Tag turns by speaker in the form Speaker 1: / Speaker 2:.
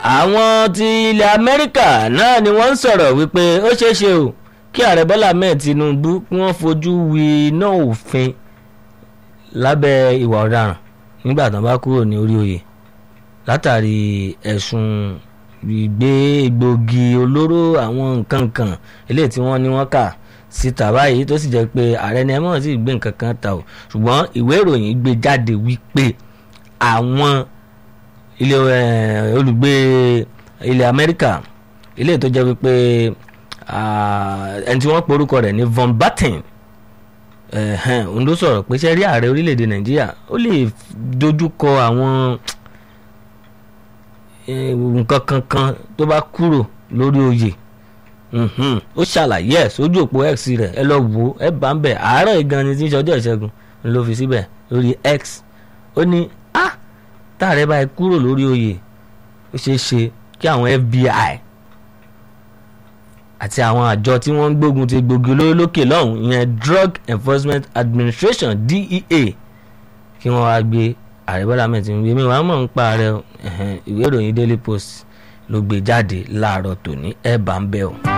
Speaker 1: àwọn ti ilẹ̀ amẹ́ríkà náà ni wọ́n ń sọ̀rọ̀ wípé ó ṣeé ṣe o kí ààrẹ bọ́lá ahmed tinubu kí wọ́n fojú wi iná òfin lábẹ́ ìwà ọ̀daràn nígbà tán bá kúrò ní orí oyè látàrí ẹ̀sùn ìgbé egbògi olóró àwọn nǹkan kan eléyìí tí wọ́n ní wọ́n kà síta báyìí tó sì jẹ́ pé ààrẹ ni ẹ mọ̀ sí gbé nǹkan kan ta o ṣùgbọ́n ìwé ìròyìn gbé jáde wípé àwọn ilé olùgbé ilẹ̀ amẹ́ríkà ilé tó jẹ́ wípé ẹni tí wọ́n porúkọ rẹ̀ ní von batten òun ló sọ̀rọ̀ pé ṣe rí ààrẹ orílẹ̀-èdè nàìjíríà ó lè dojú kọ àwọn nǹkan kankan tó bá kúrò lórí oyè ó ṣàlàyé ẹ̀ sójú òpó x rẹ̀ ẹ lọ wò ẹ bá ń bẹ̀ àárọ̀ ìgan ni tí ń ṣọjọ́ ìṣẹ́gun ló fi síbẹ̀ lórí x ó ní ah táàrẹ báyìí kúrò lórí oyè ó ṣeé ṣe kí àwọn FBI àti àwọn àjọ tí wọ́n ń gbógun ti gbòógì olóró lókè lọ́hùn ìyẹn Drug Enforcement Administration DEA kí wọ́n wá gbé ààrẹ Bọ́lá Ahmed Tinubu èmi wàá mọ̀ ń pa ààrẹ ìwé ìròyìn Daily Post ló gbé jáde láàárọ̀ tòní ẹ̀ bá ń bẹ̀ ọ́.